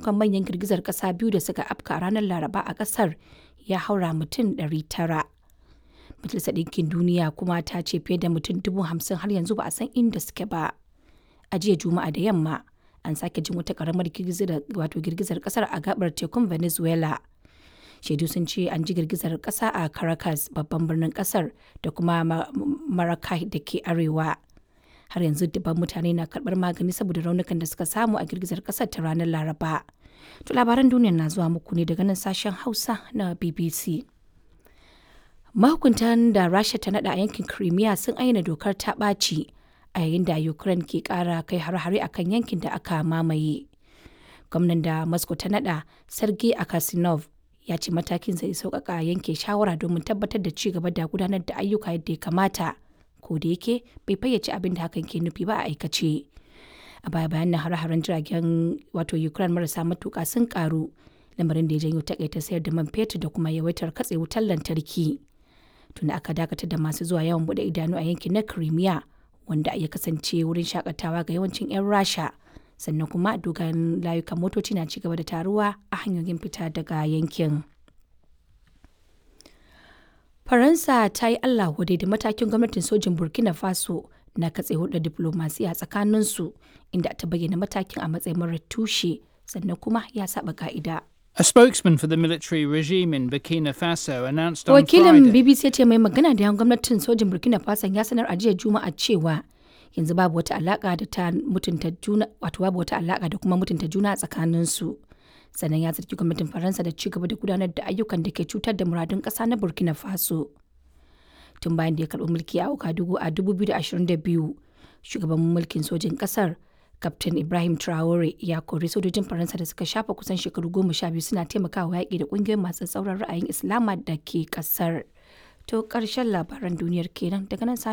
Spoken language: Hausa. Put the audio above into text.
sakamakon manyan girgizar ƙasa biyu da suka afka a ranar Laraba a ƙasar ya haura mutum 900. Majalisar Ɗinkin Duniya kuma ta ce fiye da mutum dubu hamsin har yanzu ba a san inda suke ba. A jiya Juma'a da yamma an sake jin wata ƙaramar wato girgizar ƙasar a gabar tekun Venezuela. Shaidu sun ce an ji girgizar ƙasa a Caracas babban birnin ƙasar da kuma Maracay da ke arewa. Har yanzu dubban mutane na karɓar magani saboda raunukan da suka samu a girgizar ƙasar ta ranar Laraba. To labaran duniya na zuwa muku ne daga nan sashen Hausa na BBC. mahukuntan da rasha ta nada a yankin crimea sun ayyana dokar ta ɓaci a yayin da ukraine ke ƙara kai har-hare a kan yankin da aka mamaye gwamnan da moscow ta nada sergei akasinov ya ce matakin zai sauƙaƙa yanke shawara domin tabbatar da ci gaba da gudanar da ayyuka yadda ya kamata ko da yake bai fayyace abin da hakan ke nufi ba a aikace a baya bayan na har-haren jiragen wato ukraine marasa matuƙa sun karu lamarin da ya janyo takaita sayar da man fetur da kuma yawaitar katse wutar lantarki tunda aka dakatar da masu zuwa yawon bude idanu a yankin na Crimea wanda ya kasance wurin shakatawa ga yawancin 'yan Rasha sannan kuma dogayen layukan motoci na ci gaba da taruwa a hanyoyin fita daga yankin. Faransa ta yi Allah wadai da matakin gwamnatin sojin Burkina Faso na katse hulɗar diplomasiya tsakaninsu inda ta bayyana matakin a matsayin marar tushe sannan kuma ya saba ka'ida. A spokesman for the military regime in Burkina Faso announced on Wakilin Friday. BBC ya ce mai magana da yan gwamnatin sojin Burkina Faso ya sanar a jiya Juma'a cewa yanzu babu wata alaka da ta mutunta juna wato babu wata alaka da kuma mutunta juna a tsakanin su. Sannan ya zargi gwamnatin Faransa da ci gaba da gudanar da ayyukan da ke cutar da muradun ƙasa na Burkina Faso. Tun bayan da ya karɓi mulki a Ouagadougou a 2022, shugaban mulkin sojin ƙasar Kaftin Ibrahim Traore ya kori sojojin Faransa da suka shafa kusan shekaru goma sha biyu suna taimakawa yaƙi da ƙungiyoyin masu tsauran ra'ayin Islama da ke ƙasar. To ƙarshen labaran duniyar kenan daga nan